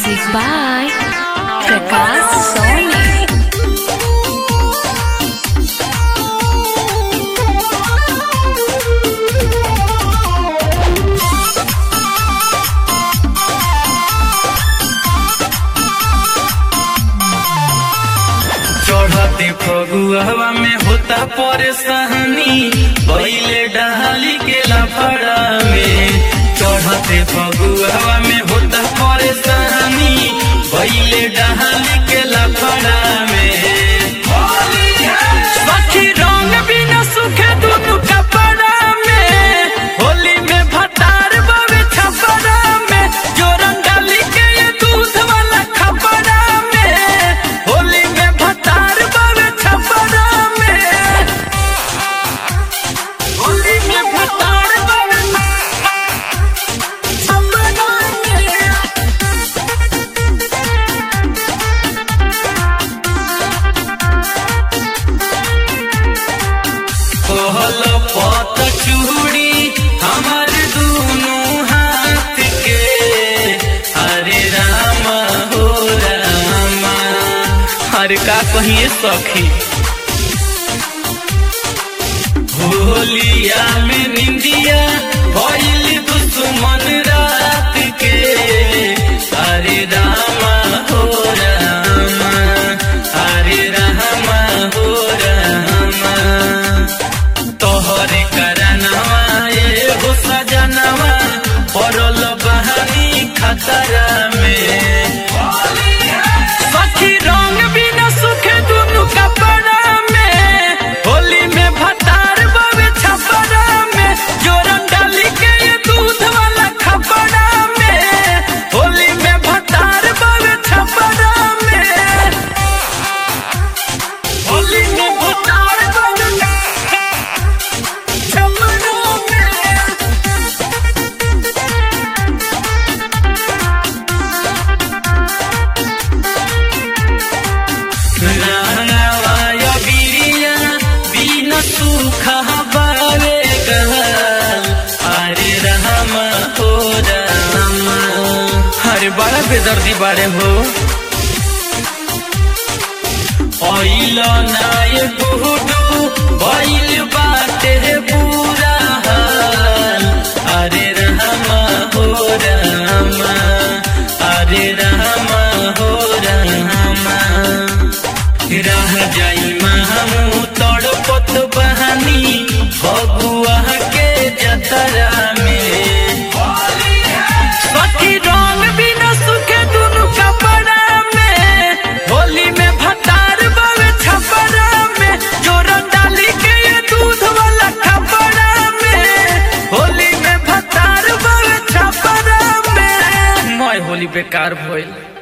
Music by Prakash Soni. चढ़ते फगुआ में होता परेशानी पहले डहाली के लफड़ा में चढ़ते फगुआ में होता परेशानी पहले डहाली के लफड़ा में सखी रंग बिना सुखे दुनु कपड़ा में होली में भतार बावे छपरा में जोरन डाली के ये दूध वाला खपड़ा में होली में भतार बावे छपरा में होली में भतार बावे छपरा में कोहल पत चूड़ी हमार दोनों हाथ के हरे राम हो रामा हर का कहिए सखी होलिया में निंदिया भइल दुश्मन रात के हरे रामा हो रामा हरे रामा हो रामा तोहरे करनवा ये हो सजनवा पड़ल बहानी खतरा में सखी रंग बिना सुखे दुनु कपड़ा में होली में भतार बावे छपरा में जोरन डाली के ये दूध वाला खपड़ा में होली में भतार बावे छपरा में होली में भतार बावे छपरा में रानावाय बिरिया बिन सुख बावे गहल अरे राम हो राम हरे बड़ा बेदर्दी बारे हो ऑइल नाय गुडू बैल बाटे पूरा हाल अरे राम हो राम अरे राम हो राम रह जाई महमू तड़पत बहानी भगुआ के जतरा में सखी रंग बिना सुखे दुनु कपड़ा में होली में भतार बावे छपरा में जोरन डाली के ये दूध वाला खपड़ा में होली में भतार बावे छपरा में मैं होली बेकार भइल